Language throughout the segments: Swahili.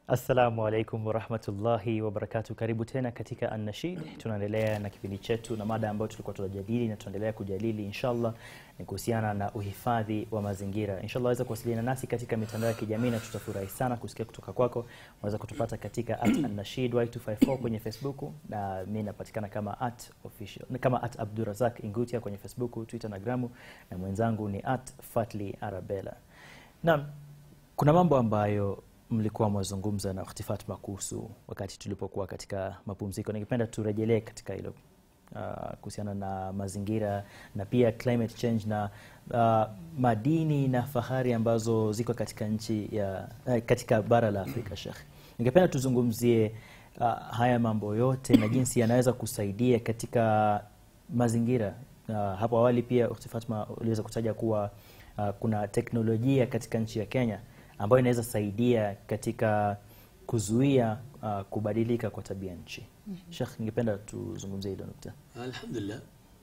Assalamu alaikum warahmatullahi wabarakatu. Karibu tena katika Annashid. Tunaendelea na kipindi chetu na mada ambayo tulikuwa tunajadili na tunaendelea kujadili inshallah ni kuhusiana na uhifadhi wa mazingira. Inshallah waweza kuwasiliana nasi katika mitandao ya kijamii na tutafurahi sana kusikia kutoka kwako. Unaweza kutupata katika at Annashid Y254 kwenye Facebook na mimi napatikana kama at official kama at Abdurazak Ingutia kwenye Facebook, Twitter na Gramu na mwenzangu ni at Fatli Arabella. Naam, kuna mambo ambayo mlikuwa mwazungumza na Ukhti Fatma kuhusu wakati tulipokuwa katika mapumziko. Ningependa turejelee katika hilo uh, kuhusiana na mazingira na pia climate change na uh, madini na fahari ambazo ziko katika nchi ya uh, katika bara la Afrika. Sheikh, ningependa tuzungumzie uh, haya mambo yote na jinsi yanaweza kusaidia katika mazingira. Uh, hapo awali pia Ukhti Fatma uliweza kutaja kuwa uh, kuna teknolojia katika nchi ya Kenya ambayo inaweza saidia katika kuzuia uh, kubadilika kwa tabia nchi. Sheikh, ningependa tuzungumzie hilo nukta. Alhamdulillah.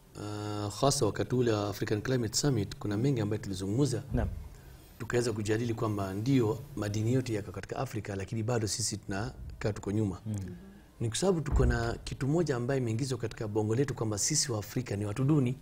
Uh, hasa wakati ule wa African Climate Summit kuna mengi ambayo tulizungumza, Naam. tukaweza kujadili kwamba ndio madini yote yako katika Afrika, lakini bado sisi tunakaa tuko nyuma ni kwa sababu tuko na kitu moja ambayo imeingizwa katika bongo letu kwamba sisi wa Afrika ni watu duni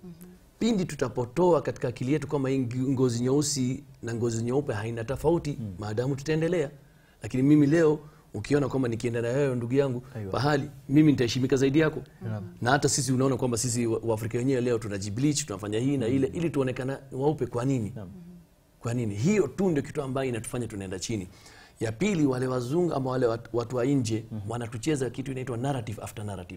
pindi tutapotoa katika akili yetu kwamba hii ngozi nyeusi na ngozi nyeupe haina tofauti maadamu tutaendelea. Lakini mimi leo ukiona kwamba nikienda na wewe ndugu yangu Aiwa. pahali mimi nitaheshimika zaidi yako na hata sisi unaona kwamba sisi wa- Waafrika wenyewe leo tunajibleach tunafanya hii na ile ili tuonekana weupe. Kwa nini? Kwa nini? Hiyo tu ndio kitu ambayo inatufanya tunaenda chini. Ya pili, wale wazungu ama wale watu, watu wa nje wanatucheza kitu inaitwa narrative after narrative.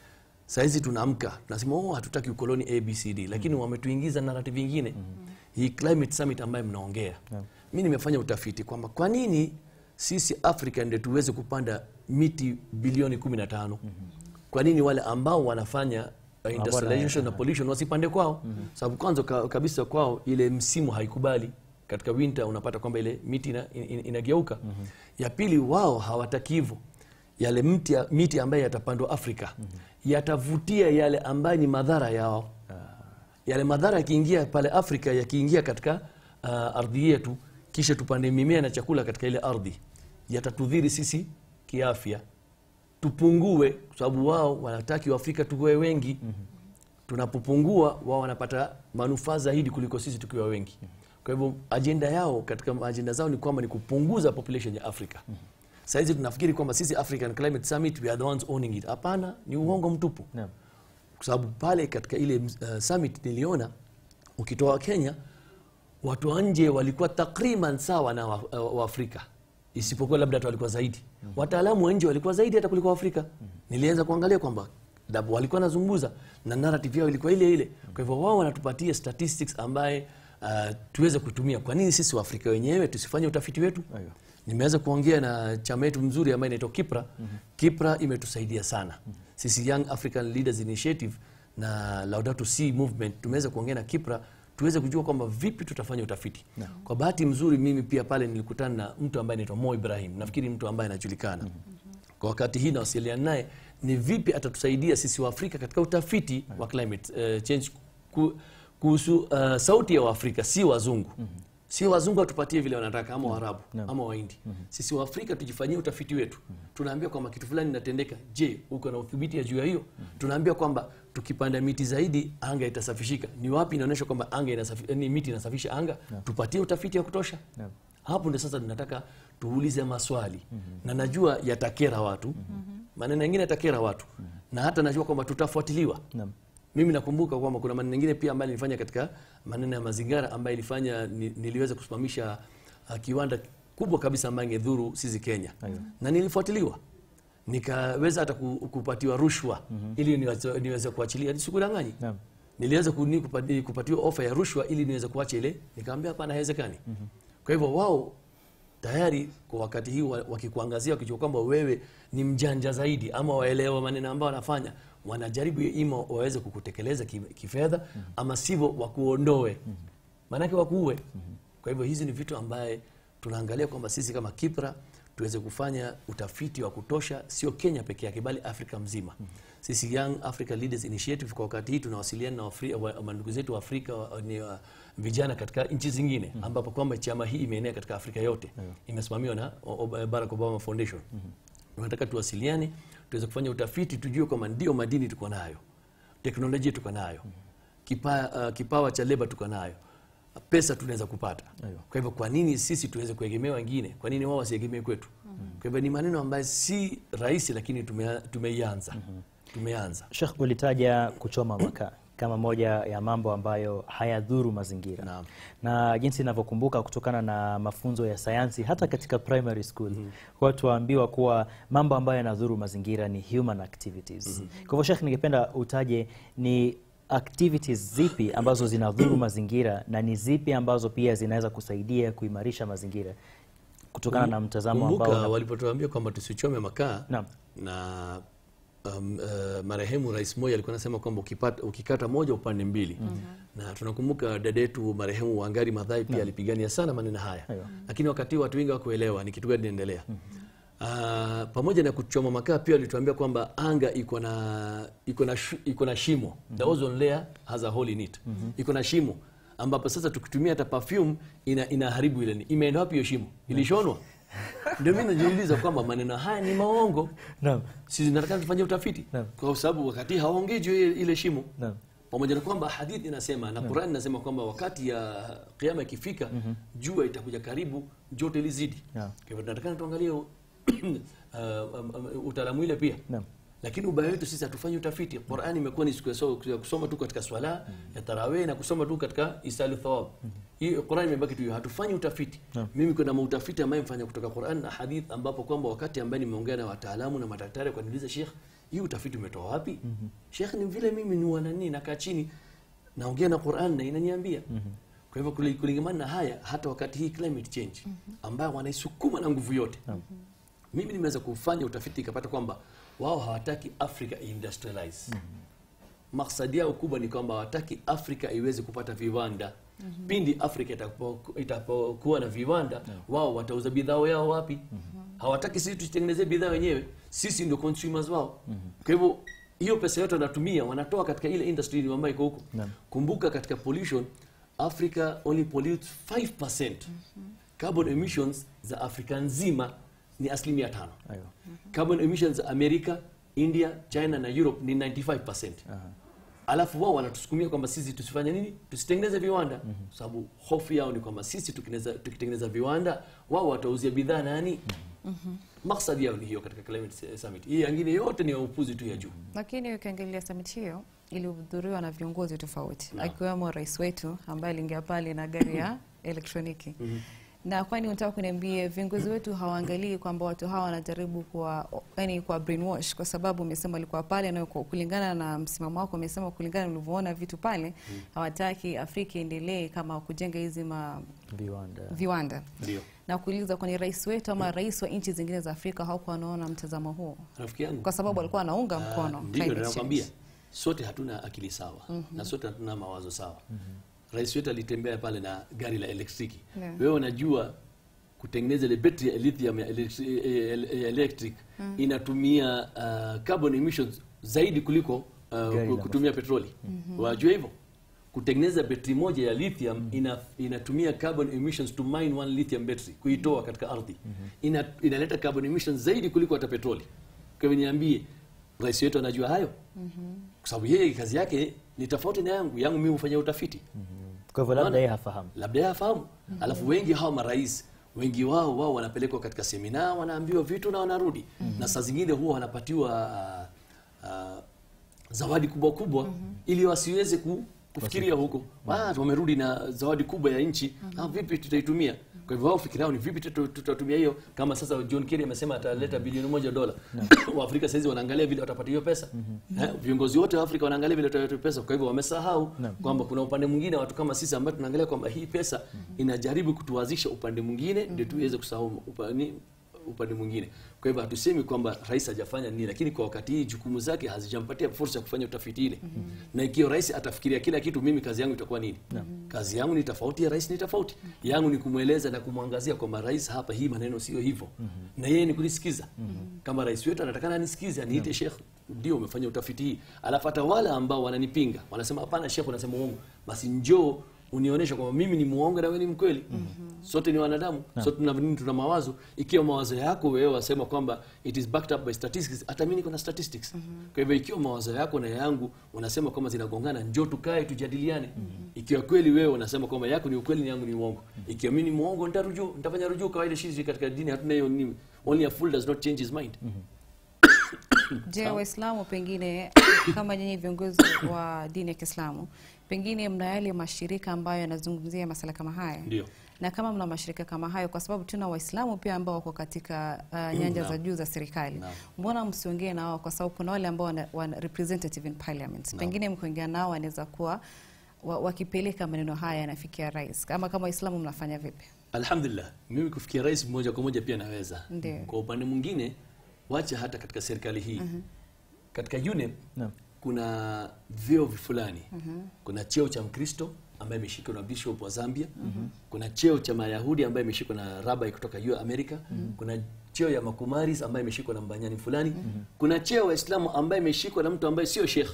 Saizi tunaamka tunasema oh, hatutaki ukoloni ABCD, lakini wametuingiza narrative nyingine. Hii climate summit ambayo mnaongea, mi nimefanya utafiti kwamba kwa nini sisi Afrika ndio tuweze kupanda miti bilioni 15 kwa nini wale ambao wanafanya uh, industrialization na pollution wasipande kwao? Sababu kwanza ka, kabisa kwao ile msimu haikubali katika winter, unapata kwamba ile miti ina, in, inageuka. Ya pili, wao hawataki hivyo yale mti, miti ambayo yatapandwa Afrika yatavutia yale ambayo ni madhara yao. Yale madhara yakiingia pale Afrika, yakiingia katika uh, ardhi yetu, kisha tupande mimea na chakula katika ile ardhi, yatatudhiri sisi kiafya, tupungue, kwa sababu wao wanataki Waafrika tuwe wengi. Tunapopungua, wao wanapata manufaa zaidi kuliko sisi tukiwa wengi. Kwa hivyo ajenda yao katika ajenda zao ni kwamba ni kupunguza population ya Afrika. Saizi tunafikiri kwamba sisi African Climate Summit we are the ones owning it. Hapana, ni uongo mtupu Naam. kwa sababu pale katika ile uh, summit niliona ukitoa Kenya watu wa nje walikuwa takriban sawa na Waafrika wa Waafrika. isipokuwa labda hata walikuwa zaidi wataalamu wa nje walikuwa zaidi hata kuliko Waafrika. Nilianza kuangalia kwamba dabu walikuwa nazungumza na narrative yao ilikuwa ile ile. Kwa hivyo wao wanatupatia statistics ambaye uh, tuweze kutumia. Kwa nini sisi Waafrika wenyewe tusifanye utafiti wetu? Aiyo. Nimeweza kuongea na chama yetu mzuri ambayo inaitwa Kipra. Kipra imetusaidia sana sisi Young African Leaders Initiative na Laudato Si Movement, tumeweza kuongea na Kipra tuweze kujua kwamba vipi tutafanya utafiti. Kwa bahati mzuri, mimi pia pale nilikutana na mtu ambaye anaitwa Mo Ibrahim, nafikiri mtu ambaye anajulikana kwa wakati hii, nawasiliana naye ni vipi atatusaidia sisi Waafrika katika utafiti wa climate uh, change ku- kuhusu uh, sauti ya Waafrika, si wazungu si wazungu watupatie vile wanataka ama Waarabu ama Wahindi. Sisi Waafrika tujifanyie utafiti wetu. Tunaambia kwamba kitu fulani inatendeka. Je, uko na udhibiti ya juu ya hiyo? Tunaambia kwamba tukipanda miti zaidi anga itasafishika. Ni wapi inaonyesha kwamba anga inasafi, ni miti inasafisha anga? Tupatie utafiti wa kutosha. Naam. Hapo ndio sasa tunataka tuulize maswali na najua yatakera watu, maneno mengine yatakera watu na hata najua kwamba tutafuatiliwa. Naam. Mimi nakumbuka kwamba kuna maneno mengine pia ambayo nilifanya katika maneno ya mazingira ambayo ilifanya ni, niliweza kusimamisha uh, kiwanda kubwa kabisa ambayo ingedhuru sisi Kenya Aiyo. na nilifuatiliwa nikaweza hata ku- kupatiwa rushwa ili niweze, niweze kuachilia, sikudanganyi. Naam. Niliweza kuni- kupati- kupatiwa ofa ya rushwa ili niweze kuacha ile, nikamwambia hapana, haiwezekani. Kwa hivyo wao tayari kwa wakati hii wa- wakikuangazia wakijua kwamba wewe ni mjanja zaidi ama waelewa maneno ambayo wanafanya, wanajaribu ima waweze kukutekeleza ki- kifedha ama sivyo wakuondoe, maanake wakuue. Kwa hivyo hizi ni vitu ambaye tunaangalia kwamba sisi kama Kipra tuweze kufanya utafiti wa kutosha, sio Kenya peke yake, bali Afrika mzima. Sisi Young Africa Leaders Initiative kwa wakati hii tunawasiliana na Afri- wa- wa- ndugu zetu wa Afrika wa- ni wa- vijana katika nchi zingine, ambapo kwamba chama hii imeenea katika Afrika yote, imesimamiwa na o- o- Barack Obama Foundation. Tunataka tuwasiliane, tuweze kufanya utafiti, tujue kwamba ndio madini tuko nayo, teknolojia tuko nayo, kipa, uh, kipawa cha leba tuko nayo, pesa tunaweza kupata. Aiyo. Kwa hivyo kwa nini sisi tuweze kuegemea wengine? Kwa nini wao wasiegemee kwetu? Kwa hivyo ni maneno ambayo si rahisi, lakini tume- tumeianza tumeanza. Sheikh, ulitaja kuchoma makaa kama moja ya mambo ambayo hayadhuru mazingira Naam. na jinsi ninavyokumbuka kutokana na mafunzo ya sayansi hata katika primary school huwa tuwaambiwa kuwa mambo ambayo yanadhuru mazingira ni human activities. Kwa hivyo Sheikh, ningependa utaje ni activities zipi ambazo zinadhuru mazingira na ni zipi ambazo pia zinaweza kusaidia kuimarisha mazingira kutokana na mtazamo ambao Kumbuka una- walipotuambia kwamba tusichome makaa Naam. na um, uh, marehemu Rais Moi alikuwa anasema kwamba ukipata, ukikata moja upande mbili na tunakumbuka dada yetu marehemu Wangari Maathai pia alipigania sana maneno haya Aiyo. lakini wakati huu watu wengi hawakuelewa ni kitu gani inaendelea. Ah, pamoja na kuchoma makaa pia walituambia kwamba anga iko na iko na shi- iko na shimo the ozone layer has a hole in it iko na shimo ambapo sasa tukitumia hata perfume ina inaharibu ile ni imeenda wapi hiyo shimo ilishonwa ndio mimi najiuliza kwamba maneno haya ni maongo Naam. sisi nataka tufanye utafiti Naam. kwa sababu wakati hawaongei juu ya ile ile shimo Naam. pamoja na kwamba hadithi inasema na Qur'an inasema kwamba wakati ya kiyama ikifika jua itakuja karibu joto lizidi Yeah. kwa hivyo tunataka tuangalie uh, um, um, utaalamu ile pia Naam. lakini ubaya wetu sisi hatufanyi utafiti Qur'an imekuwa ni siku ya so- ya kusoma tu katika swala ya tarawih na kusoma tu katika isali thawab hii Qur'an imebaki tu hiyo hatufanyi utafiti mimi kuna mautafiti ambayo mfanya kutoka Qur'an na hadith ambapo kwamba wakati ambaye nimeongea na wataalamu na madaktari kwa niuliza Sheikh hii utafiti umetoa wapi Sheikh ni vile mimi ni wanani nakaa chini naongea na Qur'an na inaniambia kwa hivyo kuli- kulingamana na haya hata wakati hii climate change ambayo wanaisukuma na nguvu yote mimi nimeweza kufanya utafiti ikapata kwamba wao hawataki Africa industrialize. Maksadi yao kubwa ni kwamba hawataki Afrika iweze kupata viwanda. Pindi Afrika itapo- itapokuwa na viwanda, wao watauza bidhaa yao wapi? Hawataki sisi tutengenezee bidhaa wenyewe, sisi ndio consumers wao. Kwa hivyo hiyo pesa yote wanatumia wanatoa katika ile industry ambayo iko huko. Naam. Kumbuka katika pollution Africa only pollutes 5%. Carbon emissions za Afrika nzima ni asilimia tano. Aiyo. Carbon emissions za Amerika, India, China na Europe ni 95%. Alafu wao wanatusukumia kwamba sisi tusifanye nini? Tusitengeneze viwanda. Kwa sababu hofu yao ni kwamba sisi tukineza- tukitengeneza viwanda, wao watauzia bidhaa nani? Maksadi yao ni hiyo katika climate summit. Hii nyingine yote ni ya upuzi tu ya juu. Lakini ukiangalia summit hiyo ilihudhuriwa na viongozi tofauti akiwemo rais wetu ambaye aliingia pale na gari ya elektroniki. Na kwani unataka kuniambie viongozi wetu hawaangalii kwamba watu hawa wanajaribu kwa yani kwa brainwash, kwa sababu umesema walikuwa pale na kwa- kulingana na msimamo wako umesema kulingana na ulivyoona vitu pale hawataki Afrika iendelee kama kujenga hizi ma Viwanda. viwanda Ndio. na kuuliza kwani rais wetu ama rais wa nchi zingine za Afrika hawakuwa wanaona mtazamo huo, Rafiki yangu. kwa sababu walikuwa wanaunga Ah, mkono Ndivyo climate nakwambia, change. sote hatuna akili sawa na sote hatuna mawazo sawa. Rais wetu alitembea pale na gari la elektriki. Yeah. Wewe unajua kutengeneza ile betri ya lithium ya electri- eh, eh, electric inatumia uh, carbon emissions zaidi kuliko uh, Gari la kutumia petroli. Wajua hivyo? Kutengeneza betri moja ya lithium ina, inatumia carbon emissions to mine one lithium battery kuitoa katika ardhi. Ina, inaleta carbon emissions zaidi kuliko hata petroli. Kwa hivyo niambie, rais wetu anajua hayo? Kwa sababu yeye kazi yake ni tofauti na yangu. Yangu mimi hufanya utafiti Kwa hivyo labda Unaona? yeye hafahamu. labda yeye afahamu. Alafu wengi hawa marais wengi wao wao wanapelekwa katika semina, wanaambiwa vitu na wanarudi, na saa zingine huwa wanapatiwa uh, uh, zawadi kubwa kubwa ili wasiweze ku, kufikiria huko. Ah, wamerudi na zawadi kubwa ya nchi, ah, vipi tutaitumia? Kwa hivyo wao fikira yao ni vipi tutu- tutatumia hiyo, kama sasa John Kerry amesema ataleta bilioni moja dola. Waafrika sasa hizi wanaangalia vile watapata hiyo pesa. Eh, viongozi wote wa Afrika wanaangalia vile watapata hiyo pesa. Kwa hivyo wamesahau kwamba kuna upande mwingine watu kama sisi ambao tunaangalia kwamba hii pesa inajaribu kutuwazisha upande mwingine ndio tuweze kusahau upani upande mwingine. Kwa hivyo hatusemi kwamba rais hajafanya nini, lakini kwa wakati hii jukumu zake hazijampatia fursa ya kufanya utafiti ile. Na ikiwa rais atafikiria kila kitu, mimi kazi yangu itakuwa nini? Kazi yangu ni tofauti, ya rais ni tofauti. Yangu ni kumweleza na kumwangazia kwamba rais, hapa hii maneno sio hivyo, na yeye ni kunisikiza. Kama rais wetu anatakana anisikize, aniite Sheikh, ndio umefanya utafiti hii, alafu hata wale ambao wananipinga wanasema hapana, Sheikh unasema uongo, basi njoo unionyesha kwamba mimi ni muongo na wewe ni mkweli. Sote ni wanadamu, sote tuna nini, tuna mawazo. Ikiwa mawazo yako wewe wasema kwamba it is backed up by statistics, hata mimi niko na statistics. Kwa hivyo ikiwa mawazo yako na yangu unasema kwamba zinagongana, njoo tukae tujadiliane. Ikiwa kweli wewe unasema kwamba yako ni ukweli, ni yangu ni uongo. Ikiwa mimi ni muongo, nitarujuu, nitafanya rujuu kawaida. Sisi katika dini hatuna hiyo nini, only a fool does not change his mind. Je, Waislamu pengine kama nyinyi viongozi wa dini ya Kiislamu, pengine mna yale mashirika ambayo yanazungumzia masala kama haya? Ndio. Na kama mna mashirika kama hayo, kwa sababu tuna Waislamu pia ambao wako katika uh, nyanja za Naam. juu za serikali, Naam. mbona msiongee na wao? Kwa sababu kuna wale ambao wana, wana representative in parliament, pengine mkiongea nao wanaweza kuwa wa, wakipeleka maneno haya yanafikia rais. Kama kama Waislamu mnafanya vipi? Alhamdulillah, mimi kufikia rais moja kwa moja pia naweza. Ndio. Kwa upande mwingine, wacha hata katika serikali hii katika UNEP Naam. kuna vyeo fulani. Kuna cheo cha Mkristo ambaye imeshikwa na bishop wa Zambia. Kuna cheo cha Mayahudi ambaye imeshikwa na rabai kutoka yu Amerika. Kuna cheo ya makumaris ambaye imeshikwa na mbanyani fulani. Kuna cheo Waislamu ambaye imeshikwa na mtu ambaye sio sheikh.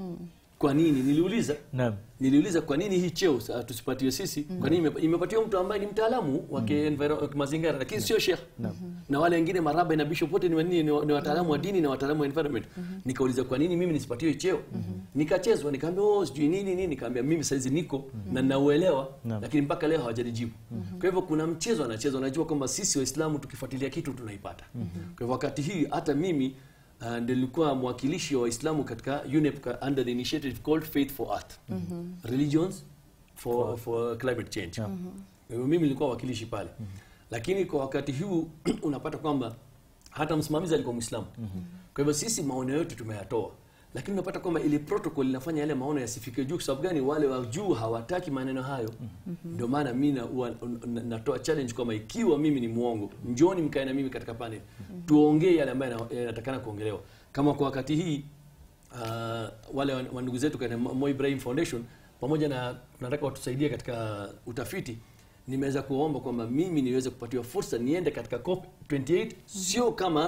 Kwa nini? Niliuliza Naam. niliuliza kwa nini hii cheo sa- tusipatiwe sisi kwa nini ime- imepatiwa mtu ambaye ni mtaalamu wa mm. mazingira lakini sio sheikh na wale wengine maraba na bishop wote ni, wa nini? ni, wa- ni wataalamu wa dini na wataalamu wa environment nikauliza kwa nini mimi nisipatiwe hii cheo nikachezwa nikaambia oh sijui nini nini nikaambia mimi saizi niko na nauelewa Naam. lakini mpaka leo hawajanijibu kwa hivyo kuna mchezo anachezwa najua kwamba sisi waislamu tukifuatilia kitu tunaipata kwa hivyo wakati hii hata mimi Uh, nilikuwa mwakilishi wa Waislamu katika UNEP ka- under the initiative called Faith for Earth religions for, for climate change Kwa hivyo mimi nilikuwa wakilishi pale lakini kwa wakati huu unapata kwamba hata msimamizi alikuwa Muislamu kwa hivyo sisi maono yetu tumeyatoa lakini unapata kwamba ile protocol inafanya yale maono yasifike juu kwa sababu gani wale wa juu hawataki maneno hayo ndio maana mimi na, huwa- na- natoa challenge kwamba ikiwa mimi ni muongo njoni mkae na mimi katika panel tuongee yale ambayo yana- yanatakana kuongelewa kama kwa wakati hii uh, wale wa wa ndugu zetu katika Mo Ibrahim Foundation pamoja na tunataka watusaidie katika utafiti nimeweza kuomba kwamba mimi niweze kupatiwa fursa niende katika COP 28 sio kama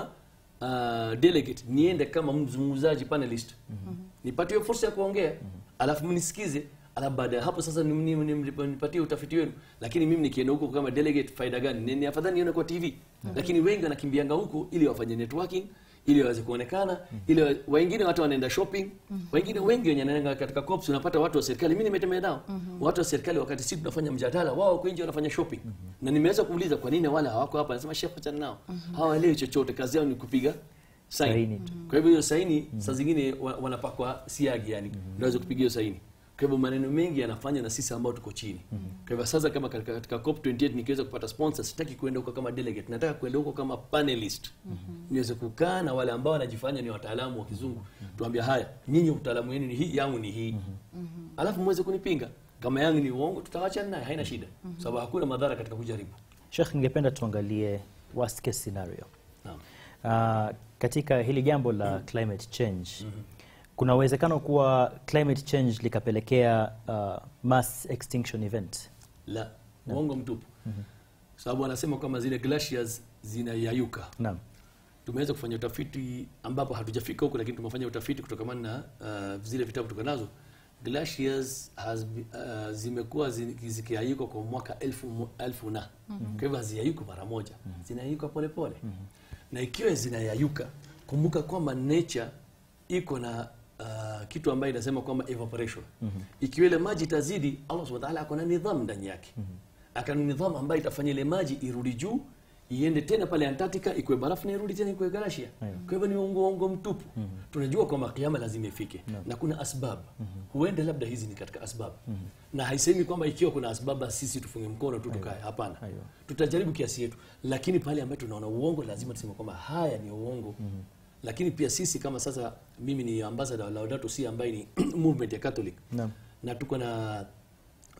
uh, delegate niende kama mzungumzaji panelist nipatiwe fursa ya kuongea alafu mnisikize alafu baada ya hapo sasa ni- ni- ni- nipatie utafiti wenu lakini mimi nikienda huko kama delegate faida gani ni, ni afadhali nione kwa tv lakini wengi wanakimbianga huko ili wafanye networking ili waweze kuonekana ili wa- wengine watu wanaenda shopping wengine wengi wenye wanaenda katika cops unapata watu wa serikali mimi nimetembea nao watu wa serikali wakati sisi tunafanya mjadala wao wako nje wanafanya shopping na nimeweza kuuliza kwa nini wale hawako hapa nasema chef achana nao hawaelewi chochote kazi yao ni kupiga Saini saini tu. kwa hivyo hiyo saini saa zingine wa- wanapakwa siagi yani ndio waweze kupiga hiyo saini kwa hivyo maneno mengi yanafanya na sisi ambao tuko chini kwa hivyo sasa kama katika, katika COP 28 nikiweza kupata sponsor sitaki kuenda huko kama delegate nataka kuenda huko kama panelist niweze kukaa na wale ambao wanajifanya ni wataalamu wa kizungu tuambia haya nyinyi utaalamu wenu ni hii yangu ni hii alafu muweze kunipinga kama yangu ni uongo tutawachana naye haina shida sababu hakuna madhara katika kujaribu Sheikh, ningependa tuangalie worst case scenario. naam Uh, katika hili jambo la climate change kuna uwezekano kuwa climate change likapelekea uh, mass extinction event. la uongo mtupu sababu wanasema kwamba zile glaciers zinayayuka Naam. tumeweza kufanya utafiti ambapo hatujafika huko lakini tumefanya utafiti kutokamana na uh, zile vitabu tuko nazo glaciers has, be- uh, zimekuwa zi- zikiayuka kwa mwaka elfu, mo- elfu na kwa hivyo haziyayuka mara moja zinayayuka polepole na ikiwa zinayayuka kumbuka kwamba nature iko na uh, kitu ambayo inasema kwamba evaporation ikiwa ile maji itazidi allah subhanahu wa ta'ala ako na nidhamu ndani yake akana nidhamu ambayo itafanya ile maji irudi juu iende tena pale Antarctica ikuwe barafu na irudi tena ikuwe galaxia. Kwa hivyo ni uongo uongo mtupu. Tunajua kwamba kiama lazima ifike na kuna asbab. Huenda labda hizi ni katika asbab. Na haisemi kwamba ikiwa kuna asbab basi sisi tufunge mkono tu tukae. Hapana. Aiyo. Tutajaribu kiasi yetu, lakini pale ambapo tunaona uongo lazima tuseme kwamba haya ni uongo. Lakini pia sisi kama sasa, mimi ni ambassador wa Laudato Si ambaye ni movement ya Catholic Naam. na tuko na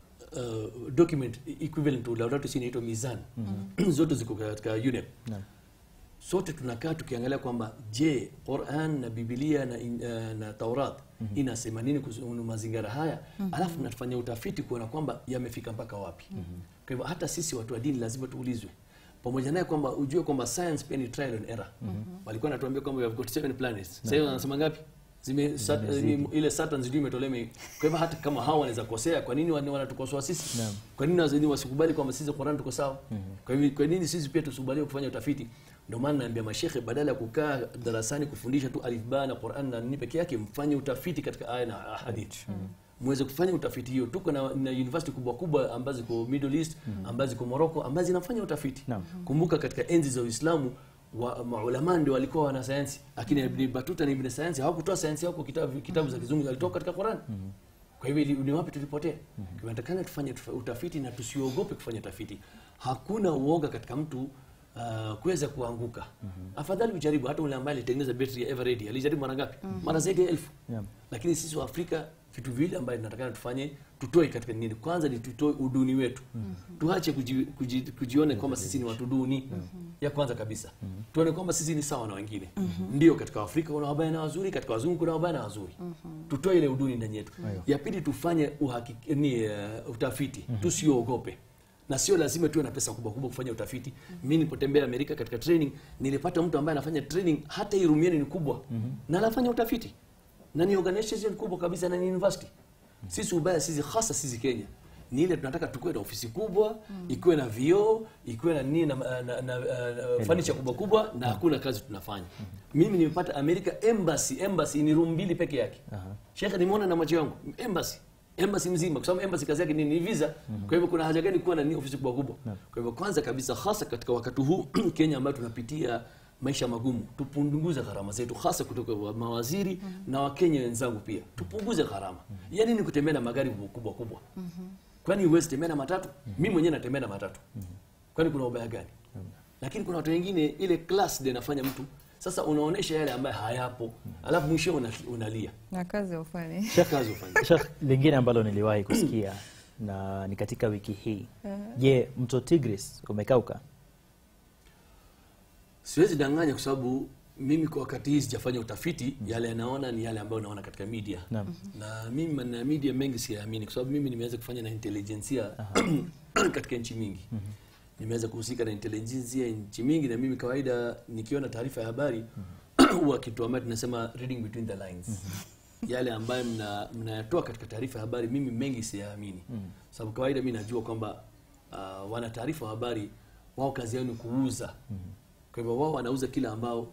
uh, document equivalent to Laudato Si inaitwa Mizan zote ziko katika UNEP Naam. sote tunakaa tukiangalia kwamba je quran na bibilia na, in, uh, na taurat inasema nini kuhusu mazingira haya alafu natufanya utafiti kuona kwamba yamefika mpaka wapi kwa hivyo hata sisi watu wa dini lazima tuulizwe pamoja naye kwamba ujue kwamba science pia ni trial and error walikuwa natuambia kwamba we have got seven planets sasa hivi wanasema ngapi zime sat, ni, ile Saturn sijui imetolewa ime- kwa hivyo hata kama hawa wanaweza kosea kwa nini wana- wanatukosoa sisi Naam. kwa nini wazini wasikubali kwamba sisi Qur'an tuko sawa kwa hivyo kwa nini sisi pia tusikubali kufanya utafiti ndio maana naambia mashekhe badala ya kukaa darasani kufundisha tu alif ba na Qur'an na nini peke yake mfanye utafiti katika aya na hadithi muweze kufanya utafiti hiyo tuko na, na university kubwa kubwa ambazo ziko Middle East ambazo ziko Morocco ambazo zinafanya utafiti Naam. kumbuka katika enzi za Uislamu wa maulama ndio walikuwa wana sayansi lakini Ibn Batuta na Ibn Sayansi hawakutoa sayansi yao kwa kitabu, kitabu za kizungu walitoka katika Qur'an kwa hivyo ili- ni wapi tulipotea tunatakana tufanye tufa- utafiti na tusiogope kufanya utafiti hakuna uoga katika mtu uh, kuweza kuanguka afadhali ujaribu hata ule ambaye alitengeneza betri ya Eveready alijaribu mara ngapi mara zaidi ya elfu Yeah. lakini sisi wa Afrika vitu vile ambayo tunatakana tufanye tutoe katika nini kwanza ni tutoe uduni wetu tuache kuji, kuji, kujione kwamba sisi ni watu duni ya kwanza kabisa tuone kwamba sisi ni sawa na wengine ndio katika Afrika kuna wabaya na wazuri katika wazungu kuna wabaya na wazuri tutoe ile uduni ndani yetu ya pili tufanye uhakiki, ni, uh, utafiti tusiogope na sio lazima tuwe na pesa kubwa kubwa kufanya utafiti mimi nilipotembea Amerika katika training nilipata mtu ambaye anafanya training hata hii room yenu ni kubwa na anafanya utafiti na ni organization kubwa kabisa na ni university sisi ubaya sisi hasa sisi Kenya ni ile tunataka tukuwe na ofisi kubwa ikiwe na vioo ikiwe na nini na, na, na, na, na furniture kubwa kubwa na hakuna kazi tunafanya mimi nimepata America embassy embassy ni room mbili peke yake shekhe nimeona na macho yangu embassy embassy mzima kwa sababu embassy kazi yake ni, ni visa kwa hivyo kuna haja gani kuwa na ni ofisi kubwa kubwa kwa hivyo kwanza kabisa hasa katika wakati huu Kenya ambayo tunapitia maisha magumu tupunguze gharama zetu hasa kutoka wa mawaziri na wakenya wenzangu pia tupunguze gharama yani ni kutembea na magari kubwa kubwa kwani huwezi tembea na matatu mimi mwenyewe natembea na matatu kwani kuna ubaya gani lakini kuna watu wengine ile class ndio inafanya mtu sasa unaonesha yale ambayo hayapo alafu mwisho una, unalia na kazi ufanye kazi ufanye Sheikh, lingine ambalo niliwahi kusikia na ni katika wiki hii je mto tigris umekauka siwezi danganya kwa sababu mimi kwa wakati hii sijafanya utafiti yale yanaona ni yale ambayo naona katika media Naam. na mimi maneno ya media mengi siyaamini kwa sababu mimi nimeweza kufanya na intelijensia katika nchi mingi nimeweza kuhusika na intelijensia nchi mingi na mimi kawaida nikiona taarifa ya habari huwa kitu ambayo tunasema reading between the lines yale ambayo mna- mnayatoa katika taarifa ya habari mimi mengi siyaamini sababu kawaida mi najua kwamba uh, wana taarifa wa habari wao kazi yao ni kuuza kwa hivyo wao wanauza kile ambao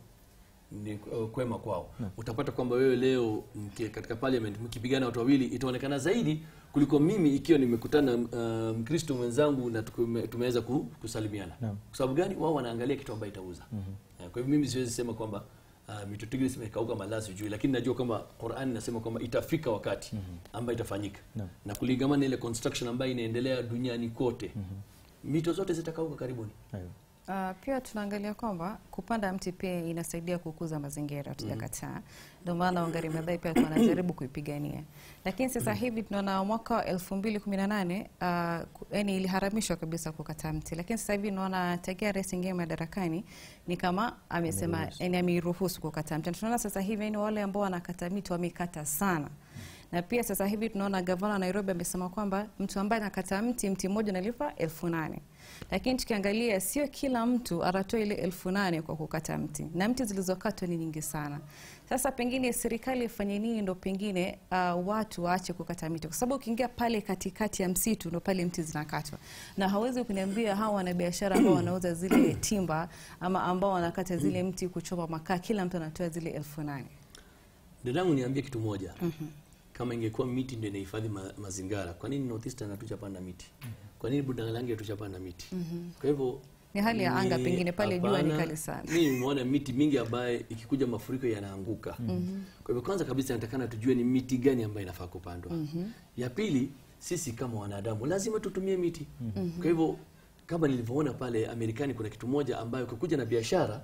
ni uh, kwema kwao utapata kwamba wewe leo mke, katika parliament mkipigana watu wawili itaonekana zaidi kuliko mimi ikiwa nimekutana uh, mkristo mwenzangu na tukume- tumeweza ku, kusalimiana Naam. kwa sababu gani wao wanaangalia kitu ambayo itauza Eh, kwa hivyo mimi siwezi sema kwamba uh, mito Tigris imekauka mala sijui lakini najua kwamba Qur'an inasema kwamba itafika wakati ambayo itafanyika Naam. na kulingamana na ile construction ambayo inaendelea duniani kote mito zote zitakauka karibuni Ayo. Uh, pia tunaangalia kwamba kupanda mti pia inasaidia kukuza mazingira, tujakataa. Ndio maana Wangari Maathai pia wanajaribu kuipigania, lakini sasa hivi tunaona mwaka wa elfu mbili kumi na nane uh, ku- yani iliharamishwa kabisa kukata mti, lakini sasa hivi tunaona tagia rais ingia madarakani ni kama amesema, yani ameiruhusu kukata mti. Na Tunaona sasa hivi yani wale ambao wanakata miti wamekata sana na pia sasa hivi tunaona gavana wa Nairobi amesema kwamba mtu ambaye anakata mti mti mmoja analipa elfu nane lakini tukiangalia sio kila mtu anatoa ile elfu nane kwa kukata mti na mti zilizokatwa ni nyingi sana sasa pengine serikali ifanye nini ndo pengine uh, watu waache kukata miti kwa sababu ukiingia pale katikati ya msitu ndo pale mti zinakatwa na hawezi kuniambia hawa wanabiashara ambao wanauza zile timba ama ambao wanakata zile mti kuchoma makaa kila mtu anatoa zile elfu nane dadangu niambie kitu moja kama ingekuwa miti ndio inahifadhi ma, mazingara kwa nini northeastern hatujapanda miti kwa nini budangalangi hatujapanda miti kwa hivyo Ni hali ya anga ni- pengine pale jua ni hapana. kali sana. mimi nimeona miti mingi ambaye ikikuja mafuriko yanaanguka kwa hivyo kwanza kabisa natakana tujue ni miti gani ambayo inafaa kupandwa ya pili sisi kama wanadamu lazima tutumie miti kwa hivyo kama nilivyoona pale amerikani kuna kitu moja ambayo ukikuja na biashara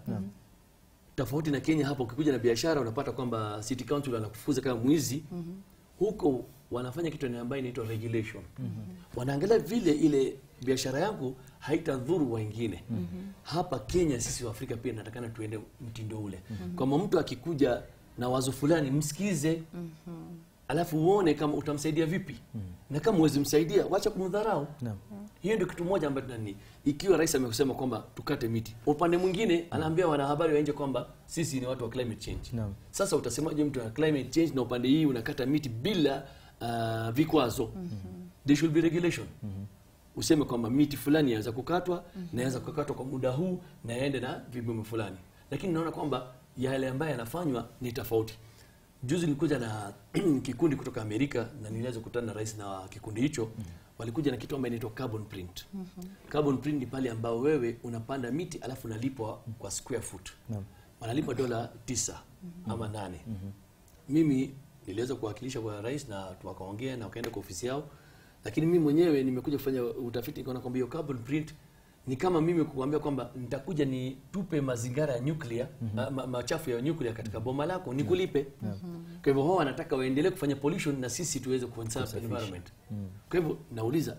tofauti na Kenya hapa, ukikuja na biashara unapata kwamba city council wanakufuza kama mwizi. Huko wanafanya kitu ambayo inaitwa regulation. Wanaangalia vile ile biashara yangu haitadhuru wengine hapa kenya sisi wa afrika pia natakana tuende mtindo ule kwamba mtu akikuja na wazo fulani msikize alafu uone kama utamsaidia vipi na kama uwezi msaidia wacha kumdharau Naam. hiyo ndio kitu moja ambacho nani ikiwa rais amesema kwamba tukate miti upande mwingine anaambia wanahabari wa nje kwamba sisi ni watu wa climate change Naam. sasa utasemaje mtu ana climate change na upande hii unakata miti bila uh, vikwazo there should be regulation useme kwamba miti fulani yaweza kukatwa na yaweza kukatwa kwa muda huu na yaende na vipimo fulani lakini naona kwamba yale ambayo yanafanywa ni tofauti juzi nilikuja na kikundi kutoka amerika na niliweza kukutana na rais na kikundi hicho walikuja na kitu ambayo inaitwa carbon print carbon print ni pale ambao wewe unapanda miti alafu unalipwa kwa square foot Naam. wanalipa dola tisa ama nane mimi niliweza kuwakilisha kwa rais na wakaongea na wakaenda kwa ofisi yao lakini mimi mwenyewe nimekuja kufanya utafiti nikaona kwamba hiyo carbon print ni kama mimi kukuambia kwamba nitakuja nitupe mazingara ya nuclear ma, ma, machafu ya nuclear katika boma lako nikulipe kwa hivyo wao wanataka waendelee kufanya pollution na sisi tuweze conserve environment kwa hivyo nauliza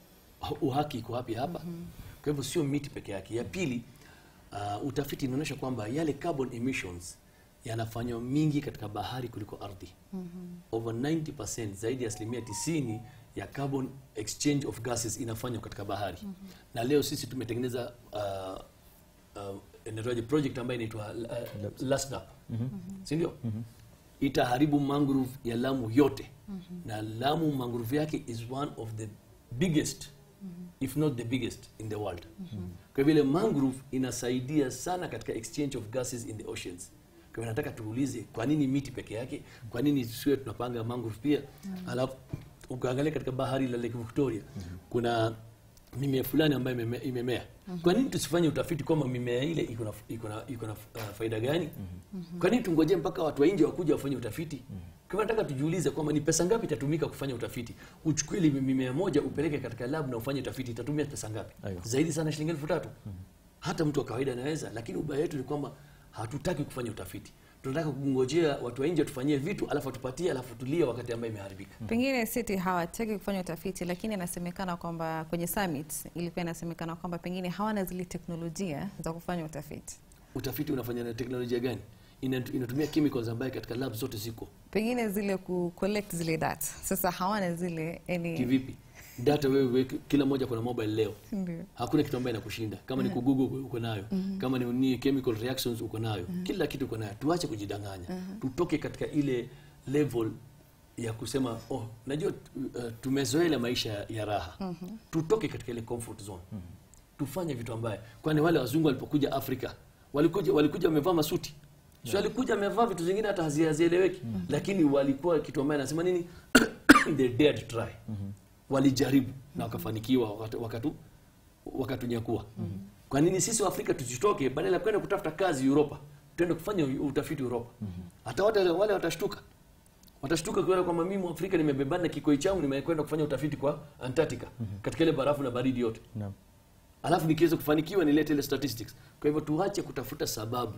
uhaki iko wapi hapa kwa hivyo sio miti peke yake ya pili uh, utafiti inaonyesha kwamba yale carbon emissions yanafanywa mingi katika bahari kuliko ardhi over 90% zaidi ya asilimia 90 ya carbon exchange of gases inafanywa katika bahari na leo sisi tumetengeneza uh, uh, inaitwaje project ambayo inaitwa uh, LASNAP si ndio itaharibu mangrove ya Lamu yote na Lamu mangrove yake is one of the biggest if not the biggest in the world kwa vile mangrove inasaidia sana katika exchange of gases in the oceans kwa hivyo nataka tuulize kwa nini miti peke yake kwa nini siwe tunapanga mangrove pia alafu ukaangalia katika bahari la Lake Victoria kuna mimea fulani ambayo imeme- imemea kwa nini tusifanye utafiti kwamba mimea ile iko na iko na iko na uh, faida gani kwa nini tungoje mpaka watu wa nje wakuja wafanye utafiti kwa hivyo nataka tujiulize kwamba ni pesa ngapi itatumika kufanya utafiti uchukue ile mimea moja upeleke katika lab na ufanye utafiti itatumia pesa ngapi Aiyo. zaidi sana shilingi elfu tatu hata mtu wa kawaida anaweza lakini ubaya wetu ni kwamba hatutaki kufanya utafiti tunataka kungojea watu wa nje tufanyie vitu alafu atupatie alafu tulie wakati ambayo imeharibika pengine city hawataki kufanya utafiti lakini inasemekana kwamba kwenye summit ilikuwa inasemekana kwamba pengine hawana zile teknolojia za kufanya utafiti utafiti unafanya na teknolojia gani Ina- inatumia chemicals ambayo katika lab zote ziko pengine zile ku collect zile data sasa hawana zile yani kivipi data wewe weke- kila moja kuna mobile leo ndio hakuna kitu ambayo inakushinda kama ni kugugu uko nayo kama ni, ni chemical reactions uko nayo kila kitu uko nayo tuache kujidanganya tutoke katika ile level ya kusema oh najua uh, tumezoea maisha ya raha tutoke katika ile comfort zone tufanye vitu ambaye kwani wale wazungu walipokuja afrika walikuja walikuja wamevaa masuti so walikuja wamevaa vitu zingine hata hazi- hazieleweki lakini walikuwa kitu ambaye anasema nini they dared to try walijaribu na wakafanikiwa wakatu, wakatu, wakatunyakua kwa nini sisi wa afrika tusitoke badala ya kwenda kutafuta kazi uropa tuende kufanya utafiti uropa hata wale, wale watashtuka watashtuka kuona kwamba mimi mwafrika nimebebana na kikoi changu nimekwenda kufanya utafiti kwa antarctica katika ile barafu na baridi yote Naam. alafu nikiweza kufanikiwa nilete ile statistics kwa hivyo tuache kutafuta sababu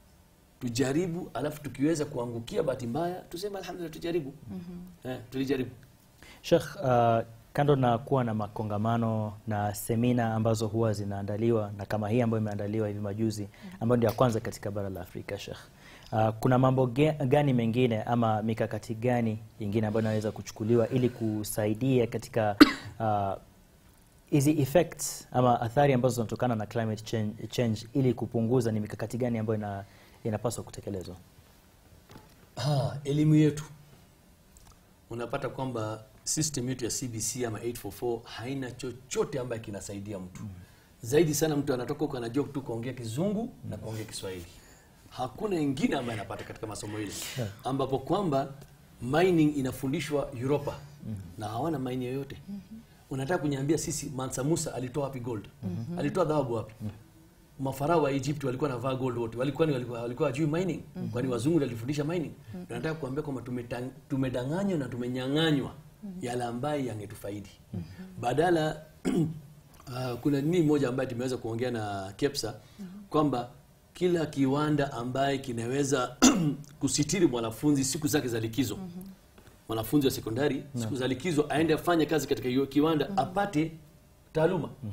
tujaribu alafu tukiweza kuangukia bahati mbaya tuseme alhamdulillah tujaribu eh, tulijaribu Sheikh, uh, kando na kuwa na makongamano na semina ambazo huwa zinaandaliwa na kama hii ambayo imeandaliwa hivi majuzi ambayo ndio ya kwanza katika bara la Afrika Sheikh. Uh, kuna mambo ge- gani mengine ama mikakati gani ingine ambayo inaweza kuchukuliwa ili kusaidia katika uh, hizi effects ama athari ambazo zinatokana na climate change, change ili kupunguza, ni mikakati gani ambayo ina, inapaswa kutekelezwa? Ah, elimu yetu unapata kwamba system yetu ya CBC ama 844 haina chochote ambaye kinasaidia mtu zaidi sana mtu anatoka huko anajua tu kuongea kizungu na kuongea Kiswahili hakuna ingine ambaye anapata katika masomo ile ambapo kwamba mining inafundishwa Europa na hawana mining yoyote unataka kuniambia sisi Mansa Musa alitoa wapi gold alitoa dhahabu wapi mafarao wa Egypt walikuwa wanavaa gold wote walikuwa ni walikuwa walikuwa wajui mining kwani wazungu ndio walifundisha mining nataka kuambia kwamba tumetang- tumedanganywa na tumenyang'anywa yale ambayo yangetufaidi badala uh, kuna nini moja ambayo tumeweza kuongea na Kepsa kwamba kila kiwanda ambaye kinaweza kusitiri mwanafunzi siku zake za likizo mwanafunzi wa sekondari siku za likizo aende afanye kazi katika hiyo kiwanda apate taaluma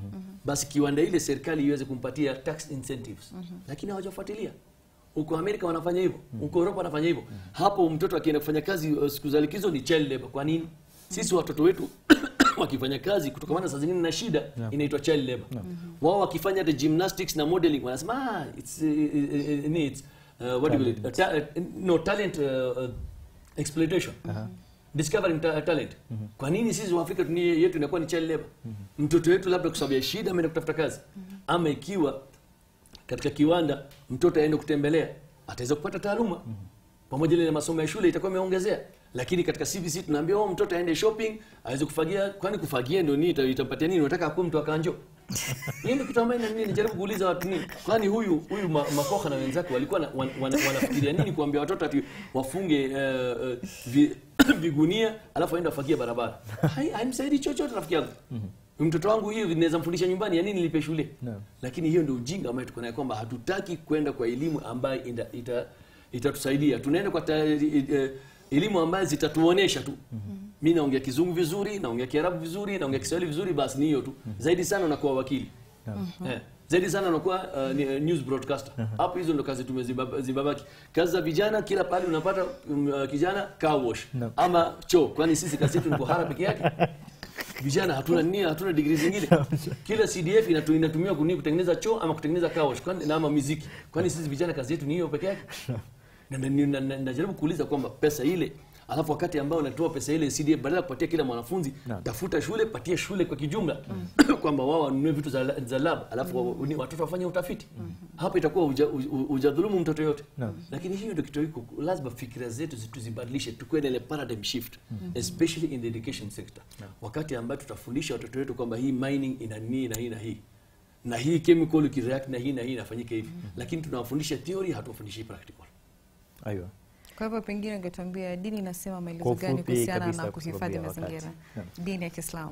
basi kiwanda ile serikali iweze kumpatia tax incentives lakini hawajafuatilia huko amerika wanafanya hivyo huko europa wanafanya hivyo hapo mtoto akienda kufanya kazi uh, siku za likizo ni child labor kwa nini sisi watoto wetu wakifanya kazi kutokamana saa zingine na shida inaitwa child labor wao wakifanya the gymnastics na modeling wanasema ah, it's, uh, uh, uh, it's uh, what do you call it? Uh, ta- uh, no talent uh, uh, exploitation discovering ta talent kwa nini sisi waafrika dunia yetu inakuwa ni child labor mtoto wetu labda kwa sababu ya shida ameenda kutafuta kazi ama ikiwa katika kiwanda mtoto aende kutembelea ataweza kupata taaluma pamoja na masomo ya shule itakuwa imeongezea lakini katika CBC tunaambia oh, mtoto aende shopping aweze kufagia kwani kufagia ndio nini ita- itampatia nini unataka akuwe mtu akanjo hiyo ndio kitu ambayo nini nijaribu kuuliza watu nini kwani huyu huyu ma, makoha na wenzake walikuwa na, wan, wan, wanafikiria nini kuambia watoto ati wafunge uh, uh, vi, vigunia alafu aende wafagie barabara Hai- haimsaidi chochote rafiki yangu mtoto wangu hiyo naweza mfundisha nyumbani ya nini nilipe shule Naam. lakini hiyo ndio ujinga ambayo tuko nayo kwamba hatutaki kwenda kwa elimu ambayo ita, ita, itatusaidia tunaenda kwa ta, eh, elimu ambayo zitatuonesha tu mi naongea kizungu vizuri naongea kiarabu vizuri naongea kiswahili vizuri basi ni hiyo tu zaidi sana unakuwa wakili eh, zaidi sana unakuwa uh, ni, uh, news broadcaster hapo hizo ndo kazi tumezibabaki kazi za vijana kila pale unapata um, uh, kijana car wash Naam. ama choo kwani sisi kazi yetu ni kuhara peke yake vijana hatuna nia hatuna digrii zingine kila cdf inatu, inatumiwa kuni kutengeneza choo ama kutengeneza car wash kwani na ama muziki kwani sisi vijana kazi yetu ni hiyo peke yake na na- na- na- najaribu kuuliza kwamba pesa ile alafu wakati ambao unatoa pesa ile cdf badala ya kupatia kila mwanafunzi Naam. tafuta shule patia shule kwa kijumla kwamba wao wanunue vitu za, za lab alafu wa- ni- watoto wafanye utafiti hapo itakuwa uja- u- hujadhulumu mtoto yote Naam. lakini hiyo ndio kitu iko lazima fikira zetu zi- tuzibadilishe tukuwe na ile paradigm shift especially in the education sector wakati ambayo tutafundisha watoto wetu kwamba hii mining ina nii na hii na hii na hii chemical ikireact na hii na hii inafanyika hivi lakini tunawafundisha theory hatuwafundishi practical Aiyo. Kwa hivyo pengine ungetuambia dini inasema maelezo Kwa gani ufupi kuhusiana kabisa na kwa sababu kuhifadhi ya wakati. mazingira, Naam. dini ya Kiislamu?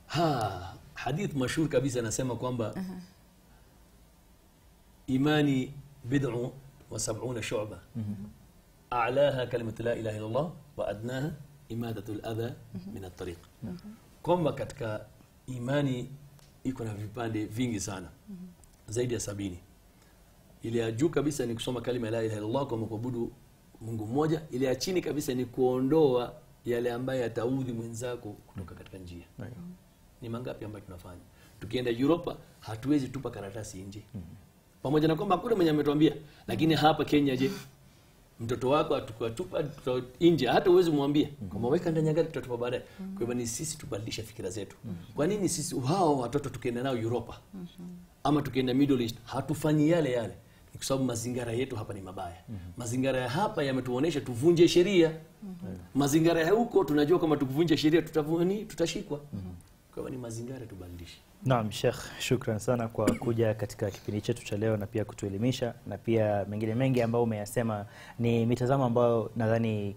ha hadith mashhur kabisa anasema kwamba imani bid'u wa sab'una shu'ba a'laha kalimatu la ilaha illa Allah wa adnaha imadatu al-adha min at-tariq kwamba katika imani iko na vipande vingi sana zaidi ya sabini ile ya juu kabisa ni kusoma kalima la ilaha illallah kwa kuabudu Mungu mmoja. Ile ya chini kabisa ni kuondoa yale ambayo yataudhi mwenzako kutoka katika njia. Aiyo. Ni mangapi ambayo tunafanya? Tukienda Europa hatuwezi tupa karatasi nje, pamoja na kwamba hakuna mwenye ametuambia, lakini hapa Kenya, je, mtoto wako atukatupa tuta- nje, hata uwezi mwambia kwamba weka ndani ya gari, tutatupa baadaye. Kwa hivyo ni sisi tubadilishe fikira zetu. Kwa nini sisi hao watoto tukienda nao Europa ama tukienda Middle East hatufanyi yale yale? Ni kwa sababu mazingira yetu hapa ni mabaya. Mazingira ya hapa yametuonesha tuvunje sheria. Mazingira ya huko tunajua kama tukivunja sheria tutavuni, tutashikwa. Kwa hivyo ni mazingira tubadilishe. Naam, Sheikh, shukran sana kwa kuja katika kipindi chetu cha leo na pia kutuelimisha na pia mengine mengi ambayo umeyasema ni mitazamo ambayo nadhani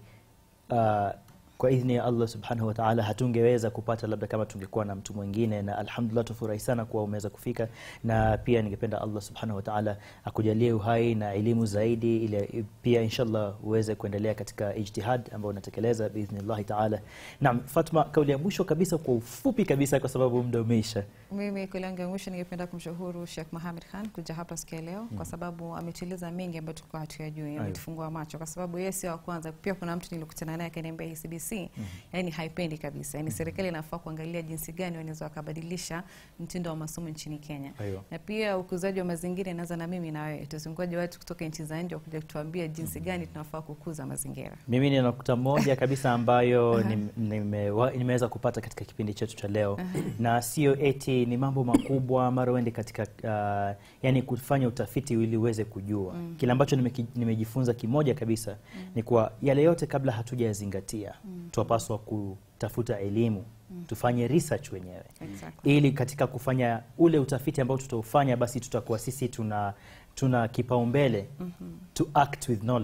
uh, kwa idhini ya Allah subhanahu wa ta'ala hatungeweza kupata labda kama tungekuwa na mtu mwingine, na alhamdulillah tufurahi sana kuwa umeweza kufika, na pia ningependa Allah subhanahu wa ta'ala akujalie uhai na elimu zaidi, ili pia inshallah uweze kuendelea katika ijtihad ambao unatekeleza biidhnillahi ta'ala. Naam, Fatma, kauli ya mwisho kabisa kwa ufupi kabisa, kwa sababu muda umeisha. Mimi kauli yangu ya mwisho ningependa kumshukuru Sheikh Mohamed Khan kuja hapa siku ya leo kwa sababu ametueleza mengi ambayo tulikuwa hatuyajui, ametufungua macho, kwa sababu yeye sio wa kwanza. Pia kuna mtu nilikutana naye akaniambia hii CBC yani haipendi kabisa, yani serikali inafaa kuangalia jinsi gani wanaweza wakabadilisha mtindo wa masomo nchini Kenya. Aiyo. Na pia ukuzaji wa mazingira inaanza na mimi na wewe, tuzunguaje watu kutoka nchi za nje wakuja kutuambia jinsi gani tunafaa kukuza mazingira. Mimi nina nukta moja kabisa ambayo nim- nimewa- nimeweza kupata katika kipindi chetu cha leo, na sio eti ni mambo makubwa mara uende katika uh, yani kufanya utafiti ili uweze kujua kile ambacho nimeki- nimejifunza. Kimoja kabisa ni kwa yale yote kabla hatujayazingatia, twapaswa kutafuta elimu, tufanye research wenyewe Exactly. ili katika kufanya ule utafiti ambao tutaufanya basi tutakuwa sisi tuna tuna kipaumbele to act with knowledge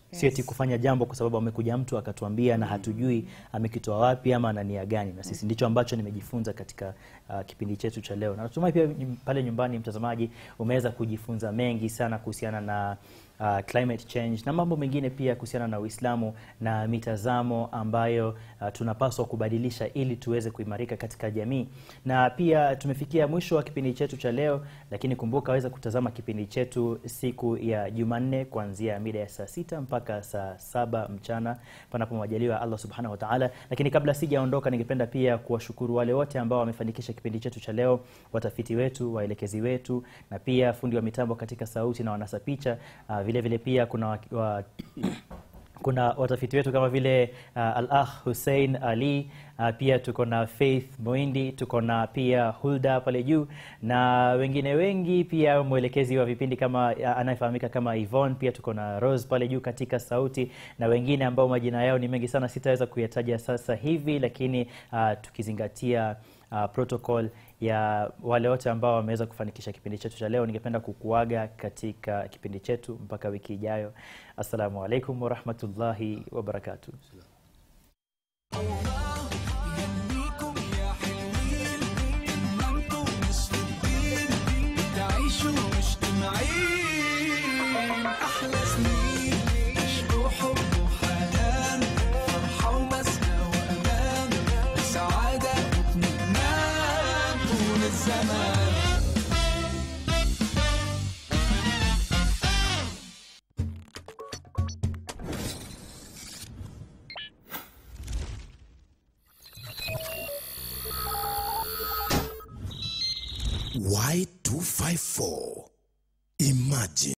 sio eti kufanya jambo kwa sababu amekuja mtu akatuambia na hatujui amekitoa wapi ama ana nia gani na sisi ndicho ambacho nimejifunza katika uh, kipindi chetu cha leo na natumai pia nyum- pale nyumbani mtazamaji umeweza kujifunza mengi sana kuhusiana na uh, climate change na mambo mengine pia kuhusiana na Uislamu na mitazamo ambayo uh, tunapaswa kubadilisha ili tuweze kuimarika katika jamii. Na pia tumefikia mwisho wa kipindi chetu cha leo, lakini kumbuka waweza kutazama kipindi chetu siku ya Jumanne kuanzia mida ya saa sita mpaka saa saba mchana panapo majaliwa ya Allah subhanahu wa ta'ala. Lakini kabla sijaondoka, ningependa pia kuwashukuru wale wote ambao wamefanikisha kipindi chetu cha leo, watafiti wetu, waelekezi wetu, na pia fundi wa mitambo katika sauti na wanasa picha. Uh, vile vile pia kuna wa, wa, kuna watafiti wetu kama vile uh, Al-Akh Hussein Ali uh, pia tuko na Faith Moindi, tuko na pia Hulda pale juu na wengine wengi, pia mwelekezi wa vipindi kama uh, anayefahamika kama Yvonne, pia tuko na Rose pale juu katika sauti na wengine ambao majina yao ni mengi sana, sitaweza kuyataja sasa hivi, lakini uh, tukizingatia uh, protocol ya wale wote ambao wameweza kufanikisha kipindi chetu cha leo, ningependa kukuaga katika kipindi chetu mpaka wiki ijayo. Assalamu alaikum warahmatullahi wabarakatuh. يهنيكم يا حلوين ما انتم مش فاضيين تعيشوا مجتمعين احلى سنين عشقوا حب وحنان فرحة ومسكة وامان سعادة واطمئنان طول الزمان Y254. Imagine.